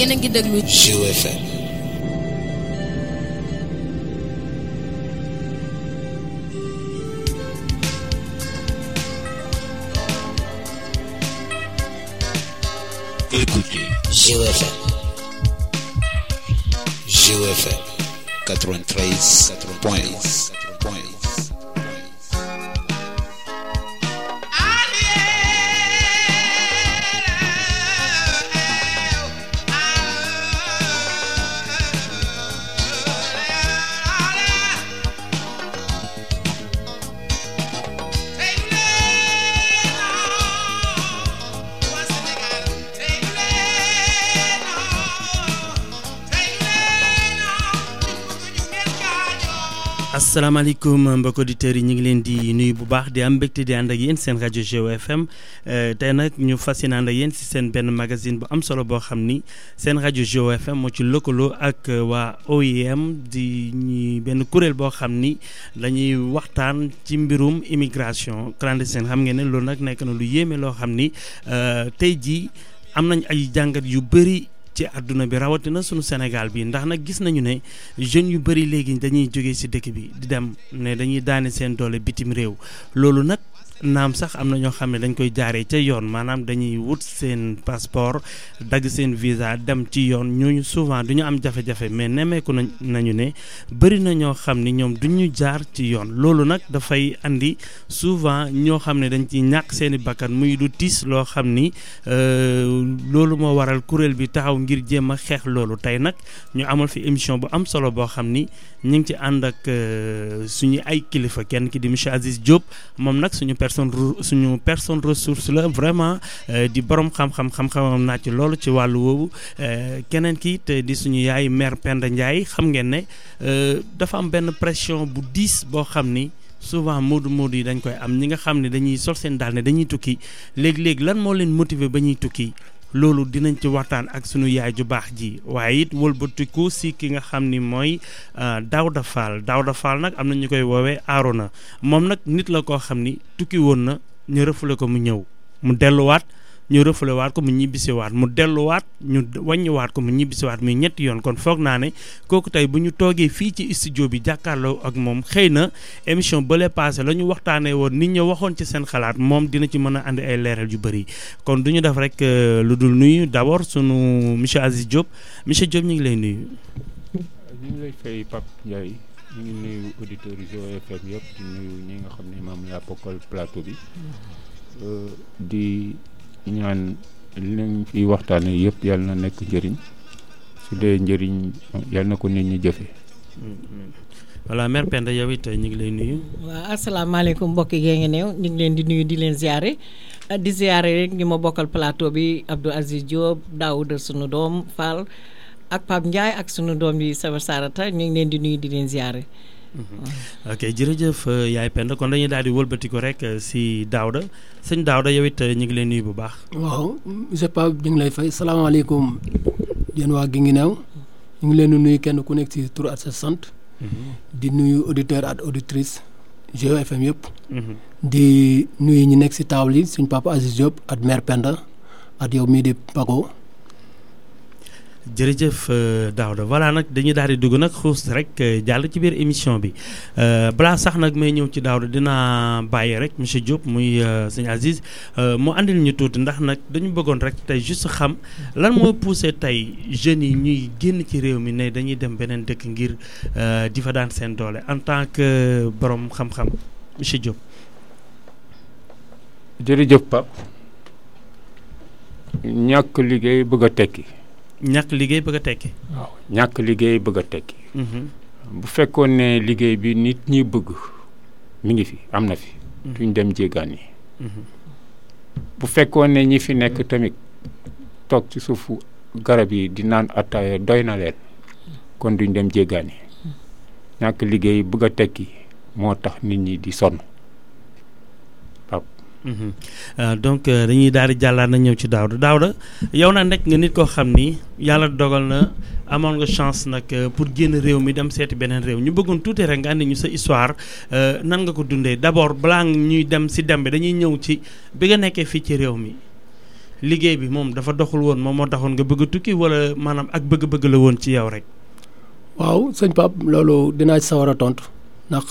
yéen a ngi déglu Zik FM. Écoutez Zik FM. Zik FM 93 point asalaamaaleykum mbokki auditeurs yi ñu ngi leen di nuyu bu baax di am mbégte di ànd ak yéen seen rajo Géo FM tey nag ñu fas yéene ànd ak yéen si seen benn magazine bu am solo boo xam ni seen rajo Géo FM moo ci lëkkaloo ak waa OIM di ñi benn kuréel boo xam ni dañuy waxtaan ci mbirum immigration clandestine xam ngeen ne loolu nag nekk na lu yéeme loo xam ni tey jii am nañ ay jàngat yu bëri. ci àdduna bi rawatina sunu Sénégal bi ndax nag gis nañu ne jeunes yu bëri léegi dañuy jóge ci dëkk bi di dem ne dañuy daane seen doole bitim réew loolu nag naam sax am na ñoo xam ne dañ koy jaaree ca yoon maanaam dañuy wut seen passeport dagg seen visa dem ci yoon ñooñu souvent du ñu am jafe-jafe mais nemmeeku nañ nañu ne bëri na ñoo xam ni ñoom du ñu jaar ci yoon loolu nag dafay andi souvent ñoo xam ne dañ ci ñàkk seen i bakkan muy du tiis loo xam ni loolu moo waral kuréel bi taxaw ngir jéem a xeex loolu tey nag ñu amal fi émission bu am solo boo xam ni ñu ngi ci ànd ak suñu ay kilifa kenn ki di monsieur Aziz Diop moom nag suñu personne suñu personne ressource la vraiment di borom xam-xam xam-xamam naa ci loolu ci wàllu woowu keneen ki te di suñu yaay mère Penda Ndiaye xam ngeen ne dafa am benn pression bu diis boo xam ni souvent moodu moodu yi dañ koy am ñi nga xam ne dañuy sol seen daal ne dañuy tukki léegi-léegi lan moo leen motiver ba ñuy tukki loolu dinañ ci waxtaan ak sunu yaay ju baax ji waaye it wëlbatiku si ki nga xam ni mooy Daouda Fall Daouda Fall nag am na ñu koy woowee Arona moom nag nit la koo xam ni tukki woon na ñu rëfule ko mu ñëw mu delluwaat ñu rëfale waat ko mu ñibbisiwaat mu delluwaat ñu wàññiwaat ko mu ñibbisiwaat muy ñetti yoon kon foog naa ne kooku tey bu ñu toogee fii ci studio bi jàkkaarloo ak moom xëy na émission bële passé la ñu waxtaanee woon nit ñi waxoon ci seen xalaat moom dina ci mën a andi ay leeral yu bëri kon du ñu def rek lu dul nuyu d' abord sunu monsieur Aziz Diop monsieur Diop ñu ngi lay nuyu. ñu ngi lay fay Pape Ndiaye ñu ngi nuyu auditeurs yi Géo FM yëpp di nuyu ñi nga xam ne moom laa bokkal plateau bi di. ñaan li nañ fi waxtaane yëpp yàlla na nekk njëriñ su dee njëriñ yàlla na ko nit ñi jëfe voilà mère Penda yow it ñu ngi lay nuyu. waaw asalaamaaleykum mbokk yi ngi néew ñu ngi leen di nuyu di leen ziare di ziare rek ñu ma bokkal plateau bi Abdou Aziz Diop Daouda sunu doom Fall ak Pape Ndiaye ak sunu doom yi Saba Sarata ñu ngi leen di nuyu di leen ziare. ok jërëjëf yaay Penda kon dañuy daal di wëlbati ko rek si Daouda sëñ Daouda yow it ñu ngi lay nuyu bu baax. waaw monsieur Pape ñu ngi lay fay salaamaaleykum yéen waa Guinguinéo ñu ngi leen di nuyu kenn ku nekk si tur at sa sant. di nuyu auditeur ak auditrice Géo FM yëpp. di nuyu ñi nekk si table yi suñ papa Aziz Diop ak mère Penda ak yow mii di Pago. jërëjëf Daouda voilà nag dañuy daal di dugg nag xuus rek jàll ci biir émission bi balaa sax nag may ñëw ci Daouda dinaa bàyyi rek monsieur Diop muy sëñ Aziz mu andil ñu tuuti ndax nag dañu bëggoon rek tey juste xam lan moo poussé tey jeunes yi ñuy génn ci réew mi ne dañuy dem beneen dëkk ngir di fa daan seen doole en tant que borom xam-xam monsieur Diop. jërëjëf Pape ñàkk liggéey bëgg a tekki. ñàkk liggéey bëgg a tekki. waaw ñàkk liggéey bëgg a tekki. bu fekkoon ne liggéey bi nit ñi bëgg mi ngi fi am na fi. duñ dem jéggaani. bu fekkoon ne ñi fi nekk tamit toog ci suufu garab yi di naan attaaya doy na leen kon duñ dem jéggaani ñàkk liggéey bëgg a tekki moo tax nit ñi di sonn. donc dañuy daal di jàllaat na ñëw ci Daouda Daouda yow nag nekk nga nit koo xam ni yàlla dogal na amoon nga chance nag pour génn réew mi dem seeti beneen réew ñu bëggoon tuuti rek nga andi ñu sa histoire nan nga ko dundee d'abord balaa ñuy dem si dem bi dañuy ñëw ci bi nga nekkee fii ci réew mi liggéey bi moom dafa doxul woon moom moo taxoon nga bëgg a tukki wala maanaam ak bëgg-bëgg la woon ci yow rek. waaw sëñ Pape loolu dinaa ci sawar a tontu ndax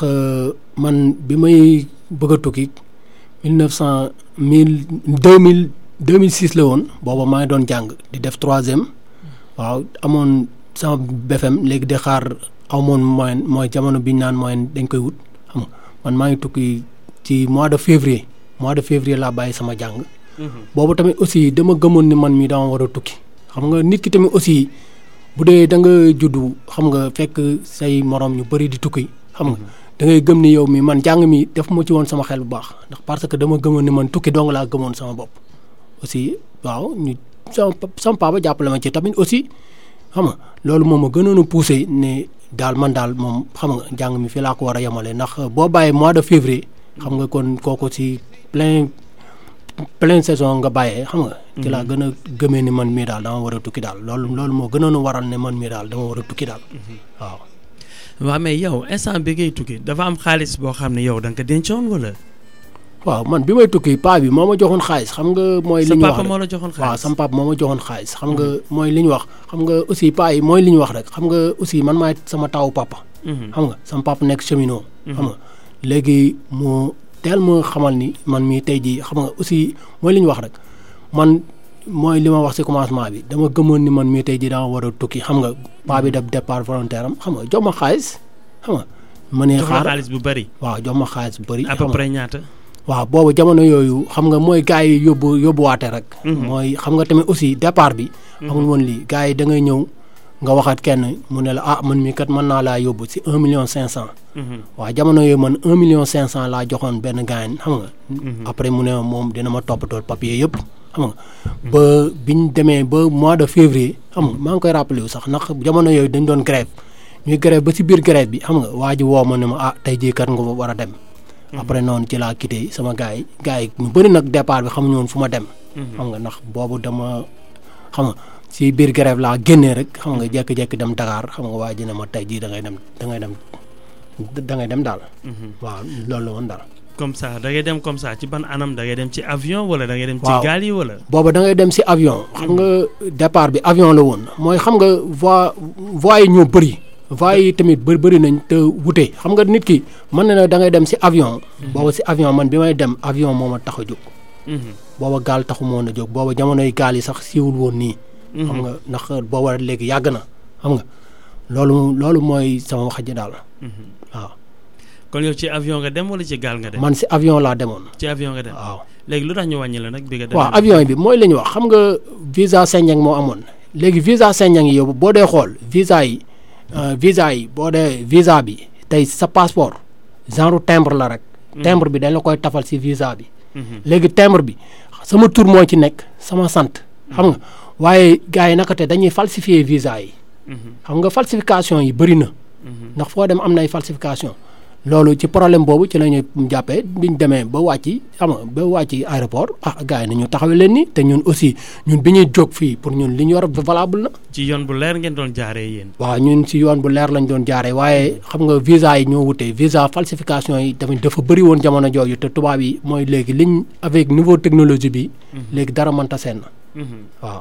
man bi may bëgg a tukki mille neuf cent mille deux mille deux mille six la woon booba maa ngi doon jàng di def troisième waaw amoon sama BFM léegi di xaar amoon moyen mooy jamono bi ñu naan moyen dañ koy wut xam nga man maa ngi tukki ci mois de février mois de février laa bàyyi sama jàng. boobu tamit aussi dama gëmoon ni man mii dama war a tukki xam nga nit ki tamit aussi. bu dee da nga juddu xam nga fekk say morom ñu bëri di tukki xam nga da ngay gëm ni yow mi man jàng mi def ma ci woon sama xel bu baax ndax parce que dama gëmoon ni man tukki dong laa gëmoon sama bopp aussi waaw ñu sama sama papa jàppale ma ci tamit aussi xam nga loolu moom ma gënoon a poussé ne daal man daal moom xam nga jàng mi fii laa ko war a yemale ndax boo bàyyee mois de février xam nga kon kooku si plein pleine saison nga bàyyee xam nga. ci laa gën a gëmee ni man mii daal dama war a tukki daal loolu loolu moo gënoon a waral ne man mii daal dama war a tukki daal waaw. waaw mais yow instant bi ngay tukki dafa am xaalis boo xam ne yow da nga ko dencoon wala. waaw man bi may tukki paa bi moo ma joxoon xaalis xam nga. mooy li sa ñu wax papa rek moo la joxoon waaw xaalis. sama papa moo ma joxoon xaalis xam nga mooy li ñu wax xam nga aussi paa yi mooy li ñu wax rek xam nga aussi man maay sama tawu papa. Mhm. xam nga sama papa nekk cheminot. xam nga léegi mu teel ma xamal ni man mii tey jii xam nga aussi mooy li ñu wax rek man mooy li ma wax ci commencement bi dama gëmoon ni man mii tey jii dama war a tukki xam nga paa bi def départ volontaire am xam nga jox ma xaalis xam nga. ma ne jox la xaar xaalis bu bari. waaw jox ma xaalis bu bëri. à xam peu nga. près ñaata. waaw boobu jamono yooyu xam nga mooy gars yi yóbbu yóbbuwaate rek. mooy xam nga tamit aussi départ bi. amul woon lii gars yi da ngay ñëw nga waxaat kenn mu ne la ah man mii kat mën naa laa yóbbu si un million cinq cent. Mhm. waaw jamono yooyu man un million cinq cent laa joxoon benn gars xam nga. après mu ne ma moom dina ma toppatoo papier yëpp xam nga. ba biñ demee ba mois de février xam nga maa ngi koy rappelé wu sax ndax jamono yooyu dañ doon grève ñuy grève ba si biir grève bi xam nga waa ji woo ma ne ma ah tey jii kat nga war a dem. après noonu ci laa quitté sama gars yi gars yi ñu bëri nag départ bi xamuñu woon fu ma dem. xam nga ndax boobu dama xam nga si biir grève laa génnee rek xam nga jékki-jékki dem Dakar xam nga waa ji ne ma tey jii da ngay dem da ngay dem da ngay dem daal. waaw loolu la woon daal. comme ça da ngay dem comme ça ci ban anam da ngay dem ci avion wala da ngay dem. ci Waaw. gaal yi wala. booba da ngay dem si avion. xam nga départ bi avion la woon mooy xam nga voie voies yi ñoo bëri. voies yi tamit bëri bëri nañ te wute xam nga nit ki mën na ne da ngay dem si avion. booba si avion man bi may dem avion moo ma tax a jóg. Mhm. booba gaal taxu moon a jóg booba jamonoy gaal yi sax siiwul woon nii. xam nga ndax booba léegi yàgg na xam nga loolu loolu mooy sama wax ji daal. waaw kon yow ci avion nga dem wala ci gaal nga dem. man si avion laa demoon. ci avion nga dem. waaw léegi lu tax ñu wàññi la nag bi nga dem. waaw avion bi mooy li ñu wax xam nga visa Schengen moo amoon léegi visa Schengen yi yow boo dee xool visa yi euh, visa yi boo dee visa bi tey sa passeport genre timbre la rek. timbre bi dañ la koy tafal si visa bi. léegi timbre bi sama tur moo ci nekk sama sant. xam nga waaye gars yi naka te dañuy falsifier visa yi. xam nga falsification yi bëri na. ndax foo dem am na ay falsification loolu ci problème boobu ci la ñu jàppee biñ demee ba wàcc xam nga ba wàcc aéroport ah gars yi nañu taxawee leen ni te ñun aussi ñun bi ñuy jóg fii pour ñun li ñu yor valable na. ci yoon bu leer ngeen doon jaaree yéen. waaw ñun si yoon bu leer lañ doon jaaree waaye xam nga visa yi ñoo wutee visa falsification yi tamit dafa bëri woon jamono jooju te tubaab yi mooy léegi liñ avec nouveau technologie bi. léegi dara mënta seen na waaw.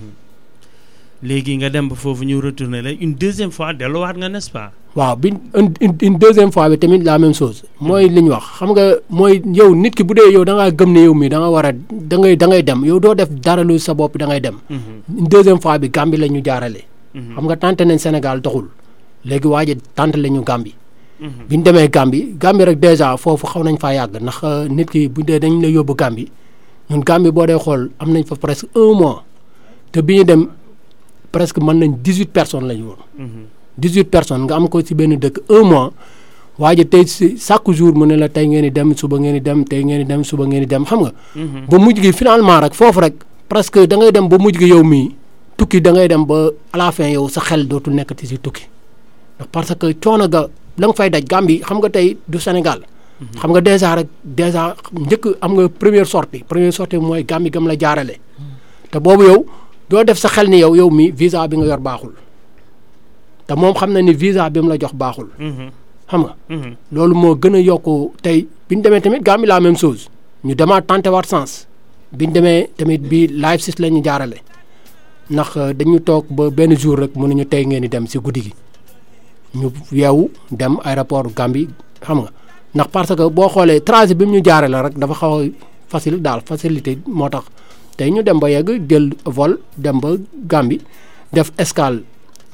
léegi nga dem ba foofu ñu retourné la une deuxième fois delluwaat nga n'est-ce pas. waaw bi une une une deuxième fois bi tamit la même chose mooy li ñu wax xam nga mooy yow nit ki bu dee yow da ngaa gëm ne yow mii da nga war a da ngay da ngay dem yow doo def dara lu sa bopp da ngay dem. une deuxième fois bi Gambie la ñu jaarale. xam nga tànte nañ Sénégal doxul léegi waa ji tànte la ñu Gambie. bi ñu demee Gambie Gambie rek dèjà foofu xaw nañ faa yàgg ndax euh, nit ki bu dee dañ la yóbbu Gambie ñun Gambie boo dee xool am nañ fa presque un mois te bi ñu dem presque mën nañ dix huit personnes la ñu woon. dix huit personnes nga am ko ci benn dëkk un mois waa ji tey si chaque jour mu ne la tey ngeen di dem suba ngeen di dem tey ngeen di dem suba ngeen di dem xam nga. ba mujj gi finalement rek foofu rek presque da ngay dem ba mujj gi yow mii tukki da ngay dem ba à la fin yow sa xel dootul nekkati si tukki ndax parce que coono ga la nga fay daj Gambie xam nga tey du Sénégal. xam nga dèjà rek dèjà njëkk am nga première sortie première sortie mooy Gambie gam la jaarale. te boobu yow doo def sa xel ni yow yow mii visa bi nga yor baaxul te moom xam na ni visa bi mu la jox baaxul. xam nga. loolu moo gën a yokk tey bi ñu demee tamit Gambie la même chose ñu demaat tenté waat sens biñ demee tamit bi live sis la ñu jaarale ndax dañu toog ba benn jour rek mënuñu tey ngeen di dem si guddi gi ñu yeewu dem aéroport Gambie xam nga ndax parce que boo xoolee trajet bi mu ñu jaarale rek dafa xaw a facile daal facilité moo tax tey ñu dem ba yegg jël vol dem ba Gambie def escale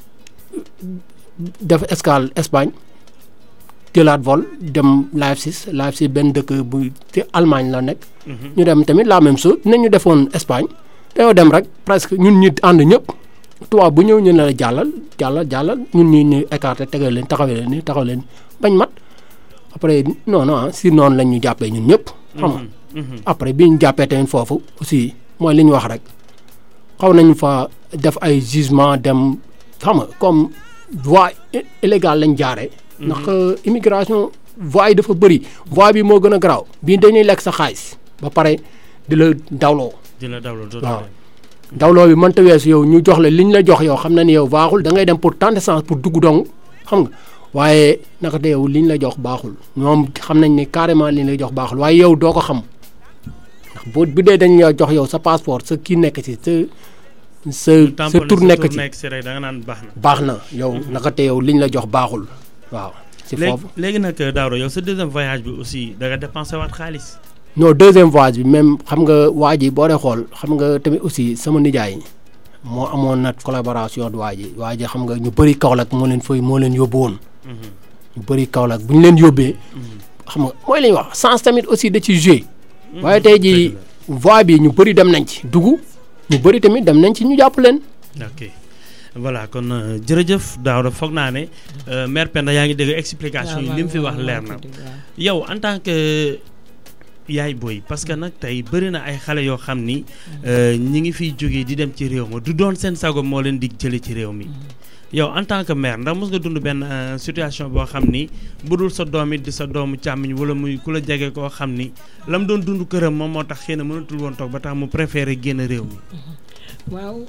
def escale Espagne jëlaat vol dem Leipzig Leipzig benn dëkk bu ci Allemagne la nekk. ñu dem tamit la même chose ne ñu defoon Espagne dañoo dem rek presque ñun ñi ànd ñëpp tubaab bu ñëw ñu ne la jàllal jàllal jàllal ñun ñi ñu écarté tegal leen taxawee leen ni taxaw leen bañ mat après non non si noonu lañ ñu jàppee ñun ñëpp. xam nga après bi ñu jàppee tamit foofu aussi mooy li ñu wax rek xaw nañu fa def ay jugement dem xam nga comme voie illégale lañ jaaree. ndax immigration voie yi dafa bëri voie bi moo gën a garaaw bii dañuy lekk sa xaalis ba pare di la dawloo. di la dawloo waaw dawloo bi mënta weesu yow ñu jox la li ñu la jox yow xam na ni yow baaxul da ngay dem pour tenter chance pour dugg dong xam nga waaye naka de yow li ñu la jox baaxul ñoom xam nañ ni carrément li ñu la jox baaxul waaye yow doo ko xam ndax boo bu dee dañ la jox yow sa passeport sa kii nekk ci sa sa sa tur nekk ci rek da nga naan baax na. baax na yow naka te yow li ñu la jox baaxul waaw. si foofu léegi nag Daouda yow sa deuxième voyage bi aussi da nga dépensé waat xaalis. non deuxième voyage bi même xam nga waa ji boo dee xool xam nga tamit aussi sama nijaay moo amoon nag collaboration waa ji waa ji xam nga ñu bëri Kaolack moo leen fay moo leen yóbbu woon. ñu bëri Kaolack bu ñu leen yóbbee. xam nga mooy li ñuy wax sens tamit aussi da ci joué. waaye tey jii voie bi ñu bëri dem nañ ci dugg ñu bëri tamit dem nañ ci ñu jàpp leen. ok voilà kon jërëjëf Daouda foog naa ne mère Penda yaa ngi dégg explication yi li mu fi wax leer na yow en tant que. yaay booy parce que nag tey bëri na ay xale yoo xam ni ñi ngi fiy jógee di dem ci réew ma du doon seen sago moo leen di jële ci réew mi yow en tant que mère ndax mos nga dund benn situation boo xam ni bu dul sa doom it di sa doomu càmmiñ wala muy ku la jege koo xam ni la mu doon dund këram moom moo tax xëy na mënatul woon toog ba tax mu préféré génn réew mi. waaw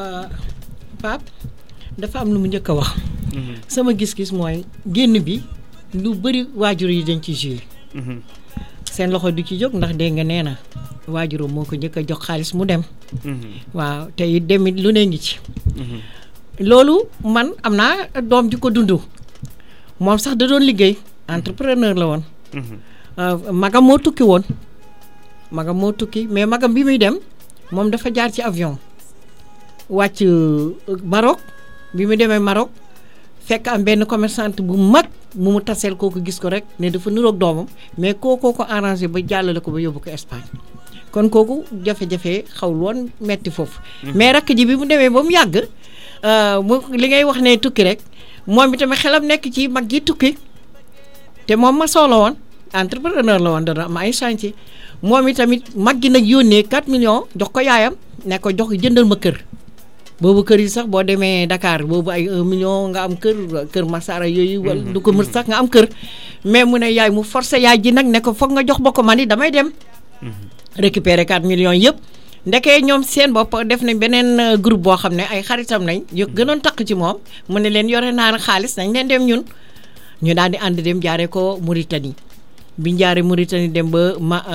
Pape dafa am lu mu njëkk a wax. sama gis-gis mooy génn bi lu bëri waajur yi dañ ci joué. seen loxo du ci jóg ndax dégg nga nee na waajuram moo ko njëkk a jox xaalis mu dem. waaw te it demit lu ne ngi ci. loolu man am naa doom di ko dund moom sax da doon liggéey entrepreneur la woon. magam moo tukki woon magam moo tukki mais magam bi muy dem moom dafa jaar ci avion wàcc Maroc bi mu demee Maroc fekk am benn commerçante bu mag. mu mu taseel kooku gis ko rek ne dafa niroog doomam mais kookoo ko arrangé ba jàllale ko ba yóbbu ko Espagne kon kooku jafe-jafe xawul woon metti foofu. mais rakk ji bi mu demee ba mu yàgg mu li ngay wax ne tukki rek moom itamit xelam nekk ci mag gi tukki te moom ma solo woon entrepreneur la woon dana am ay chantier moom itamit mag gi nag yónnee 4 millions jox ko yaayam ne ko jox jëndal ma kër. boobu kër yi sax boo demee Dakar boobu ay 1 million nga am kër kër Masara yooyu. wala du ko mën sax nga am kër. mais mu ne yaay mu forcé yaay ji nag ne ko foog nga jox ba ko man ni damay dem. récupérer 4 millions yëpp. ndekee ñoom seen bopp def nañ beneen groupe boo xam ne ay xaritam nañ. yu gënoon takk ci moom mu ne leen yore naa xaalis nañ leen dem ñun. ñu daal di ànd dem jaaree ko Mauritanie biñ jaaree Mauritanie dem ba ma.